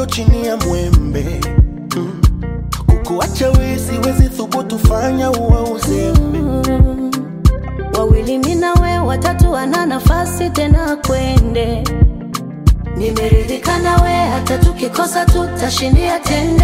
chini ya mwembe mm. kukuacha we siwezi thubutu fanya uwe uzembe Mm. Wawili mimi na we, watatu wana nafasi tena kwende. Nimeridhika na we, hata tukikosa tutashindia tende.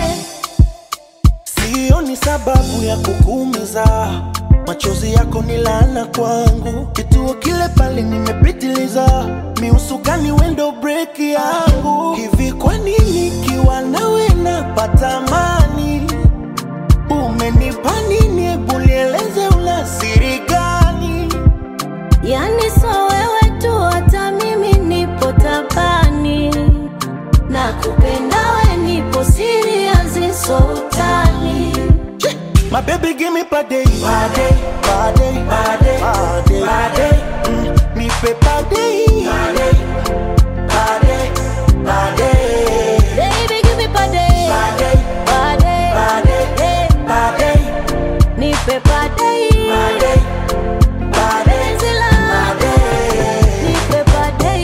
Sioni sababu ya kukuumiza, machozi yako ni laana kwangu. Kituo kile pale nimepitiliza, miusukani wendo break yangu. Hivi kwa nini kiwa nawe napata amani? Umenipa nini? Hebu nieleze, una siri gani? Yani so wewe tu, hata mimi nipo tabani. Na kupenda we, nipo serious, so utani. Che, My baby give me pade, pade, pade, pade, pade, pade. Mm, nipe pade, pade, pade, pade. Baby, give me pade, Pade, pade, pade, eh, pade, nipe pade, pade, pade, penzi langu, pade. nipe pade.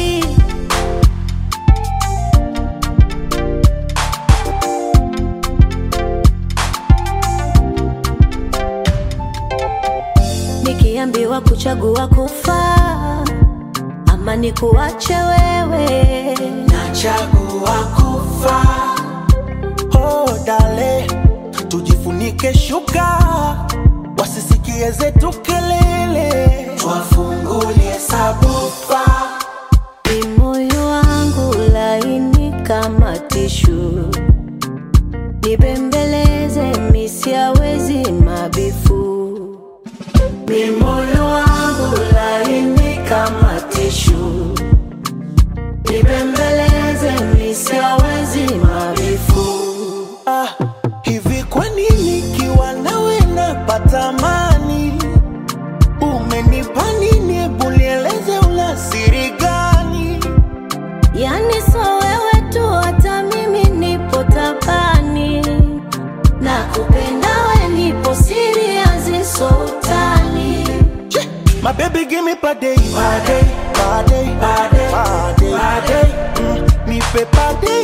Nikiambiwa kuchagua kufa ama nikuache wewe, Nachagua kufa. Oh, dale, tujifunike shuka, wasisikie zetu kelele, twafungulie sabufa. ni moyo wangu laini kama tishu, nibembeleze misiawezi mabifu. Ni moyo wangu laini kama tishu, nibembeleze misiawezi mabifu. Ah, hivi kwa nini kiwa nawe napata amani? Umenipa nini? Hebu nieleze, una siri gani? Yani so wewe tu, hata mimi nipo tabani. Na kupenda we, nipo serious, so utani. Che, My baby give me pade, pade, pade, pade, pade, pade. Mm, nipe pade,